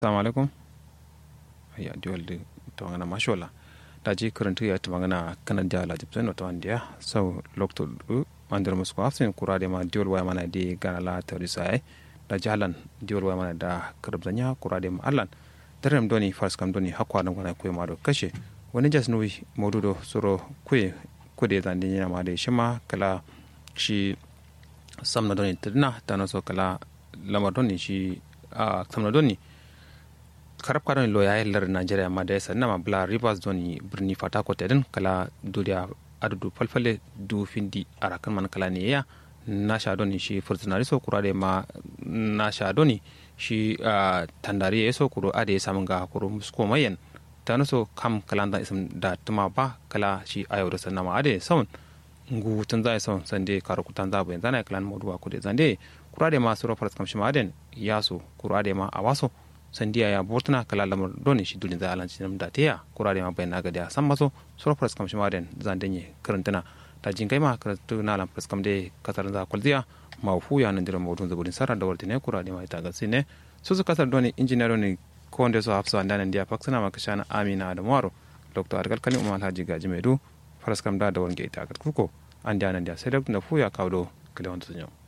assalamu alaikum ya diwal de tawangana mashola da ji karanta ya tawangana kanan da la jipsen no tawandia so lokto du mandir musko afsin kurade ma diwal waya mana de gana la tawrisa ai da jalan diwal waya mana da karbzanya kurade ma allan darem doni fars kam doni hakwa dan gana koy ma do kashe wani jas nuwi modudo soro kuye kude zan din yana ma da shima kala shi samna doni tadna tano so kala lamar doni shi a samna doni karab kadon lo ya lar Nigeria ma da yasa nama bla rivers doni birni fata ko tedin kala duriya adudu falfale du findi arakan man kala ne ya na sha doni shi furtunari so kura da ma na sha doni shi tandari ya so kuro ade samun ga kuro musko mayan ta nuso kam kala da isam da tuma ba kala shi ayo da sanna ma ade saun ngu tun zai saun sande karo kutan za bayan zana kalan moduwa kude zande kura da ma suro faras kam shi ma aden yaso kura da ma awaso sandiya ya bortana kala lamar doni shi dulin za alanci nam da teya kurare ma bayan naga da san maso sura pras kam shima den zan denye karantana ta jin kai ma karatu na lam pras kam de kasar za kulziya ma fu ya nan dira mawdun za budin sarar da wartine kurare ma ita ga sine su su kasar doni engineer ne ko wanda su hafsa da nan dia paksana ma kashana amina da maro dr argal kani umar alhaji gaji medu pras kam da da wange ita ga kuko an da nan dia sai da fu ya kawo kile wanda sun yau